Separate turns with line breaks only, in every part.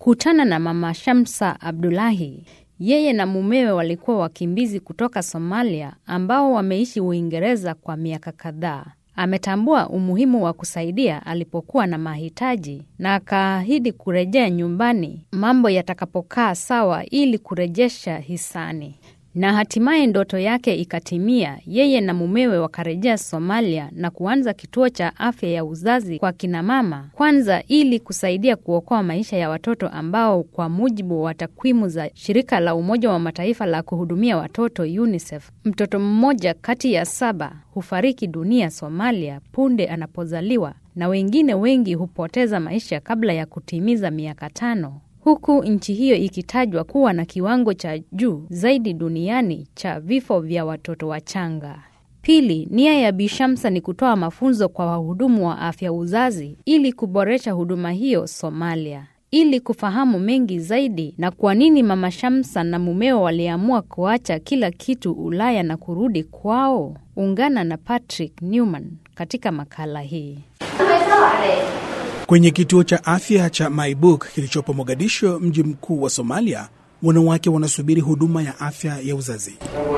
Kutana na Mama Shamsa Abdullahi. Yeye na mumewe walikuwa wakimbizi kutoka Somalia ambao wameishi Uingereza kwa miaka kadhaa. Ametambua umuhimu wa kusaidia alipokuwa na mahitaji na akaahidi kurejea nyumbani mambo yatakapokaa sawa ili kurejesha hisani. Na hatimaye ndoto yake ikatimia. Yeye na mumewe wakarejea Somalia na kuanza kituo cha afya ya uzazi kwa kinamama kwanza, ili kusaidia kuokoa maisha ya watoto ambao kwa mujibu wa takwimu za shirika la Umoja wa Mataifa la kuhudumia watoto UNICEF, mtoto mmoja kati ya saba hufariki dunia Somalia punde anapozaliwa na wengine wengi hupoteza maisha kabla ya kutimiza miaka tano huku nchi hiyo ikitajwa kuwa na kiwango cha juu zaidi duniani cha vifo vya watoto wachanga. Pili, nia ya Bi Shamsa ni kutoa mafunzo kwa wahudumu wa afya uzazi ili kuboresha huduma hiyo Somalia. Ili kufahamu mengi zaidi na kwa nini Mama Shamsa na mumeo waliamua kuacha kila kitu Ulaya na kurudi kwao, ungana na Patrick Newman katika makala hii.
Kwenye kituo cha afya cha Maibuk kilichopo Mogadisho, mji mkuu wa Somalia, wanawake wanasubiri huduma ya afya ya uzazi.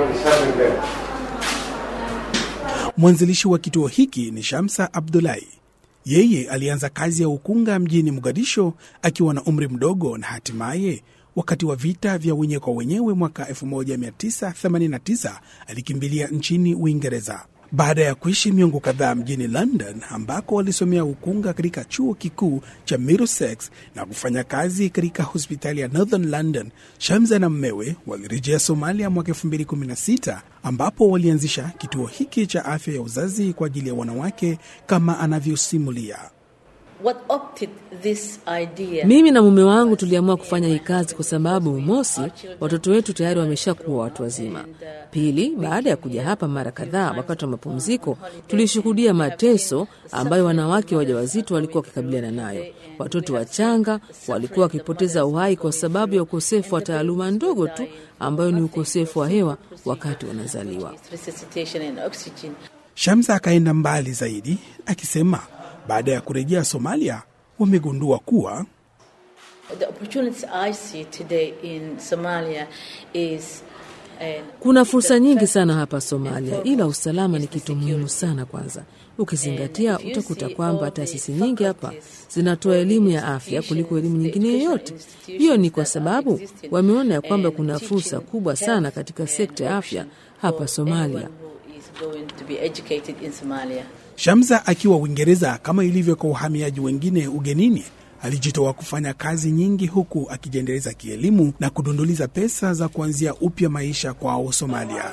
Mwanzilishi wa kituo hiki ni Shamsa Abdullahi. Yeye alianza kazi ya ukunga mjini Mogadisho akiwa na umri mdogo, na hatimaye wakati wa vita vya wenyewe kwa wenyewe mwaka 1989 alikimbilia nchini Uingereza. Baada ya kuishi miongo kadhaa mjini London ambako walisomea ukunga katika chuo kikuu cha Middlesex na kufanya kazi katika hospitali ya Northern London, Shamsa na mmewe walirejea Somalia mwaka 2016 ambapo walianzisha kituo hiki cha afya ya uzazi kwa ajili ya wanawake kama anavyosimulia.
What opted this idea?
Mimi na mume wangu tuliamua kufanya hii kazi kwa sababu mosi, watoto wetu tayari wameshakuwa watu wazima. Pili, baada ya kuja hapa mara kadhaa wakati wa mapumziko, tulishuhudia mateso ambayo wanawake wajawazito walikuwa wakikabiliana nayo. Watoto wachanga walikuwa wakipoteza uhai kwa sababu ya ukosefu wa taaluma ndogo tu ambayo ni ukosefu wa hewa wakati wanazaliwa.
Resuscitation and oxygen.
Shamsa akaenda mbali zaidi akisema baada ya kurejea Somalia wamegundua kuwa
The opportunities I see today in Somalia is uh,
Kuna fursa nyingi sana hapa Somalia, ila usalama ni kitu muhimu sana. Kwanza ukizingatia, utakuta kwamba taasisi nyingi hapa zinatoa elimu ya afya kuliko elimu nyingine yoyote. Hiyo ni kwa sababu wameona ya kwamba kuna fursa kubwa sana katika sekta ya afya hapa Somalia.
who is going to be educated in Somalia.
Shamsa akiwa Uingereza, kama ilivyo kwa uhamiaji wengine ugenini, alijitoa kufanya kazi nyingi huku akijiendeleza kielimu na kudunduliza pesa za kuanzia upya maisha kwao Somalia.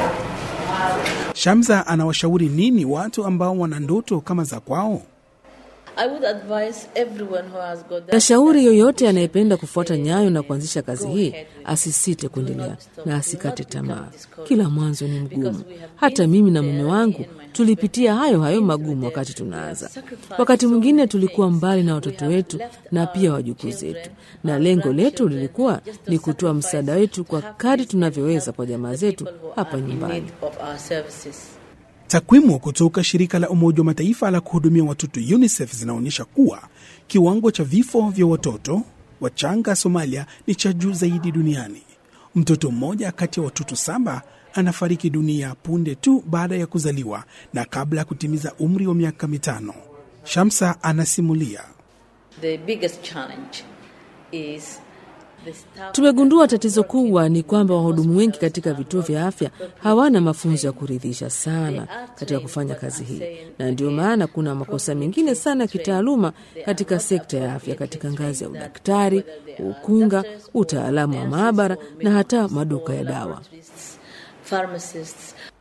Shamsa anawashauri nini watu ambao wana ndoto kama za kwao?
I would advise everyone who has got that
Nashauri yoyote anayependa kufuata nyayo na kuanzisha kazi hii asisite kuendelea na asikate tamaa. Kila mwanzo ni mgumu. Hata mimi na mume wangu tulipitia hayo hayo magumu wakati tunaanza. Wakati mwingine tulikuwa mbali na watoto wetu na pia wajukuu zetu, na lengo letu lilikuwa ni kutoa msaada wetu kwa kadri tunavyoweza kwa jamaa zetu hapa
in
nyumbani.
need of our services.
Takwimu kutoka shirika la Umoja wa Mataifa la kuhudumia watoto UNICEF zinaonyesha kuwa kiwango cha vifo vya watoto wachanga Somalia ni cha juu zaidi duniani. Mtoto mmoja kati ya watoto saba anafariki dunia punde tu baada ya kuzaliwa na kabla ya kutimiza umri wa miaka mitano. Shamsa anasimulia.
The biggest challenge is the staff
Tumegundua tatizo kubwa ni kwamba wahudumu wengi katika vituo vya afya hawana mafunzo ya kuridhisha sana katika kufanya kazi hii, na ndio maana kuna makosa mengine sana ya kitaaluma katika sekta ya afya, katika ngazi ya udaktari, ukunga, utaalamu wa maabara na hata maduka ya dawa.
pharmacists